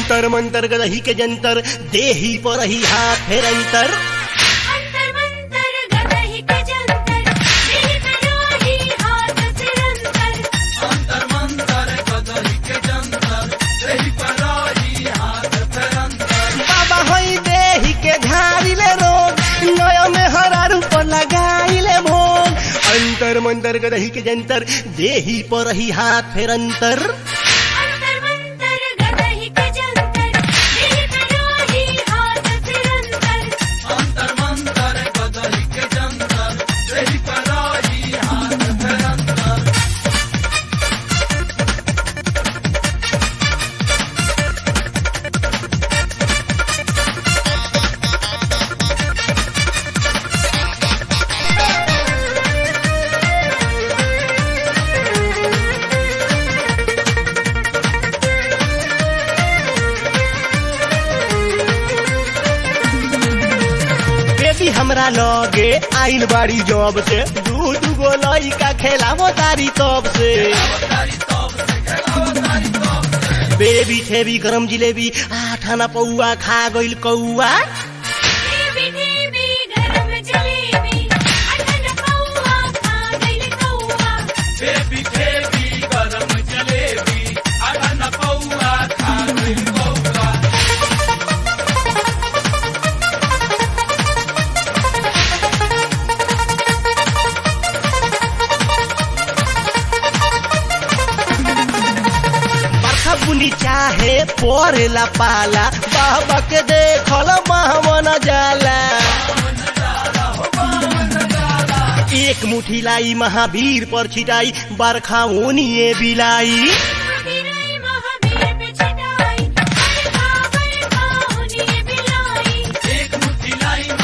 अंतर मंतर गदही के जंतर देही पर ही हाथ फेर अंतर अंतर मंतर गदही के जंतर दिल में रोही हाथ सिरंतर बाबा होई देही के झाड़िले रोग नया में हरा रूप लगाइले भोग अंतर मंतर गदही के जंतर देही पर ही हाथ फेर अंतर अंतर मंतर गदही के जंतर दिल में रोही हाथ सिरंतर बेबी हमरा लगे आइल बाड़ी जॉब से दू दू गो लइका खेलावो तारी तब से बेबी ठेबी गरम जिलेबी आठाना पौआ खा गइल कौआ देवी देवी गरम जलेबी अठन पौआ खा गइल कौआ बरखा बुनी चाहे परेला पाला बाबा के देखल महामन जाला एक मुठी लाई महावीर पर छिटाई बरखा ओनिए बिलाई महावीराई महावीर पे छटाई बरखा बरखा होनी बिलाई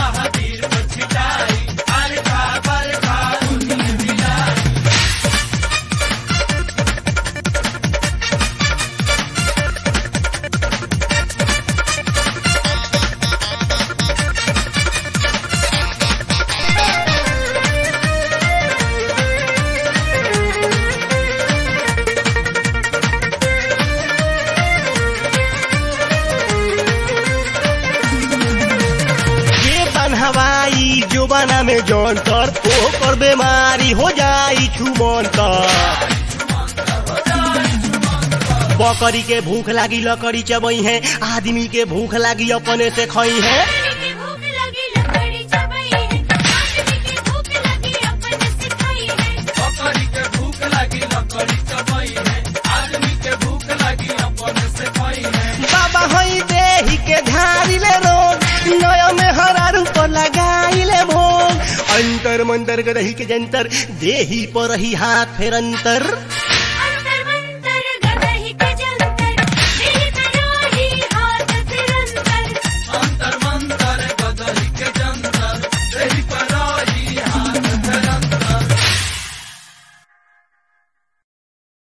ये बनहवाई जोबाना में जौनतर ओकर बीमारी हो जाई छुमंतर बकरी के भूख लागी लकड़ी चबई है आदमी के भूख लागी अपने से खई है आदमी की भूख लगी लकड़ी चबाई है आदमी की भूख लगी अपन सिखाई है बाबा हई देही के झाड़िले रोग नया में हरा रूप लगाइले भोग अंतर मंतर गदही के जंतर देही पर ही हाथ फेर अंतर